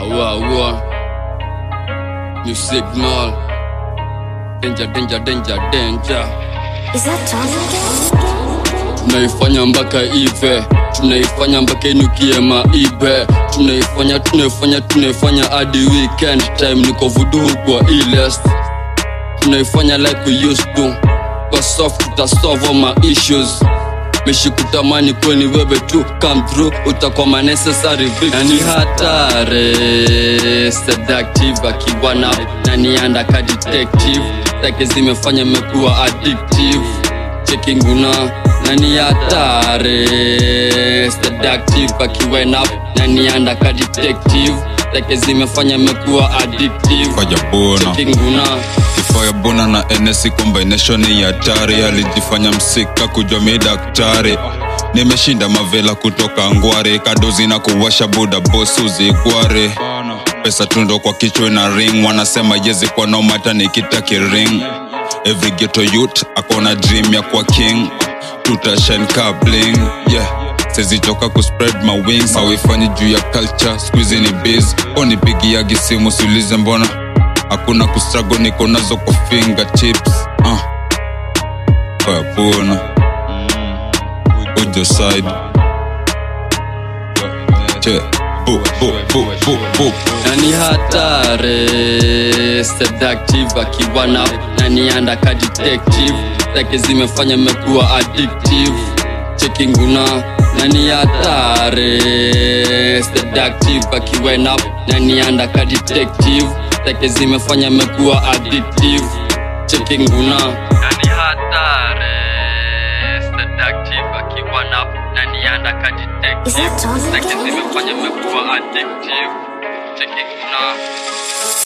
Awa, awa. New signal. Danger, danger, danger, danger. Is that Tommy again? Tunaifanya mpaka ive, tunaifanya mpaka inukie maibe, tunaifanya tunaifanya tunaifanya hadi weekend time, niko vudu kwa ilest, tunaifanya like we used to, kwa soft tutasolve all my issues mishi kutamani kweni wewe tu come through utakuwa my necessary victim. Na ni hatari seductive akiwa na nani andaka detective zake zimefanya mekuwa addictive checking una nani hatari seductive akiwa na nani andaka detective zake zimefanya mekuwa addictive Fanya bona checking una Kifaya bona na NS combination ni hatari alijifanya msika kujua mi daktari nimeshinda mavela kutoka ngware kadozi na kuwasha buda bosuzi gware pesa tundo kwa kichwa na ring wanasema yezi kwa nomata nikitaki ring every ghetto youth akona dream ya kwa king tutashen kabling yeah sezichoka kuspread my wings awifanyi juu ya culture squeezy ni biz onipigiagi simu siulize mbona hakuna kustrago niko nazo kwa fingertips uh. Puna ujo side che bu bu bu bu bu nani hatari seductive akiwa na nani andaka detective zake zimefanya mekuwa addictive checking una nani hatari seductive akiwa na nani andaka detective zake zimefanya mekuwa addictive checking una nani hatari seductive akiwa na nani andaka Is detective that Tommy zake again? zimefanya mekuwa addictive checking una